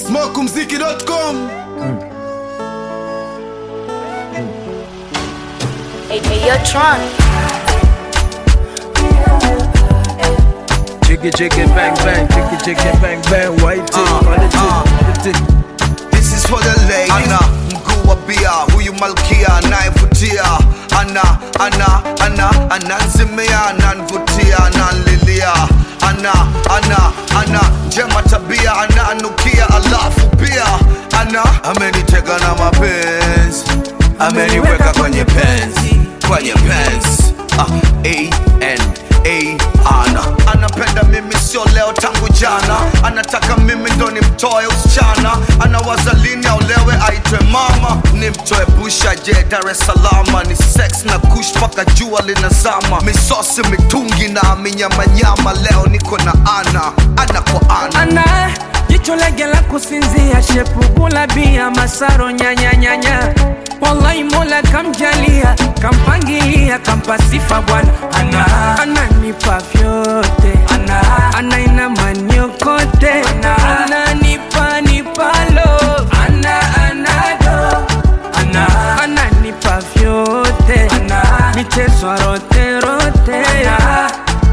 smokumziki.com Hey, hey, yo, Tron. Jiggy jiggy bang bang, jiggy jiggy bang bang, white tip, Uh, white uh. tip, This is for the ladies. Ana mguu wa bia, huyu malkia anayevutia. Ana ana ana ananzimia, ananvutia, ananlilia. Ana ana ana njema tabia, ananukia, alafu pia ana amenitega na mapenzi, ameniweka kwenye penzi, kwenye penzi. Ah, A N A ana anapenda mimi sio leo tangu jana anataka mimi ndo nimtoe usichana anawaza lini aulewe aitwe mama nimtoe busha je dar es salama ni sex na kush mpaka jua linazama misosi mitungi na minyamanyama leo niko na ana ana kwa ana ana jicho lege la kusinzia shepugula bia masaro nyanyanyanya wallahi mola kamjalia kampangilia kampa sifa bwana ana ananipa vyote ana anaina maniokote ana ananipa nipalo ana anado ana ananipa vyote ana michezo rote rote ana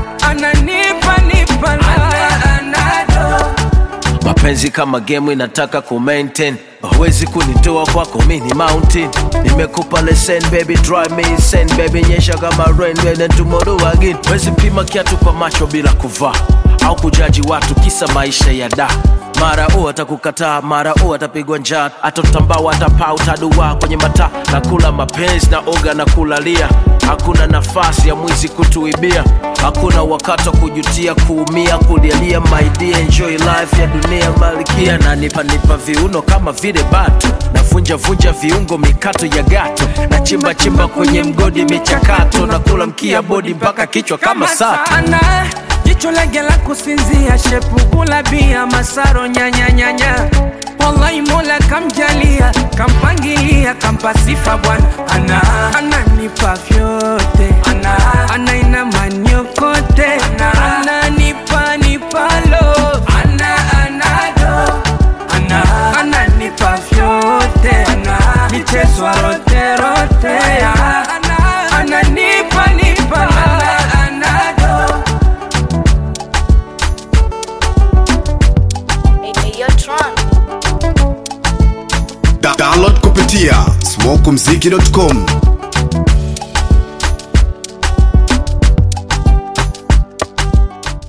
ananipa nipalo ana anado mapenzi kama game inataka ku maintain huwezi kunitoa kwako mi ni mountain nimekupa lesson baby drive me insane baby nyesha kama rain then tomorrow again wezi pima kiatu kwa macho bila kuvaa au kujaji watu kisa maisha ya da mara u atakukataa mara u atapigwa njaa atotambao atapaa utadua kwenye mataa na kula mapenzi na oga na kulalia hakuna nafasi ya mwizi kutuibia hakuna wakati wa kujutia kuumia kulialia maidia enjoy life ya dunia malikia na nipa nipa viuno kama vile batu navunja vunja viungo mikato ya gato na chimba chimba kwenye mgodi michakato na kula mkia bodi mpaka kichwa kama sato sana jicho lege la kusinzia shepugula bia masaro nyanyanyanya wallahi mola kamjalia kampangilia kampa sifa bwana ana ananipa vyote ana anaina maniokote ana ananipa nipalo ana anado ana ananipa vyote ana michezo rote rote ana ananipa nipalo ana anado Hey, hey, yo, Tron. Da- download kupitia smokumziki.com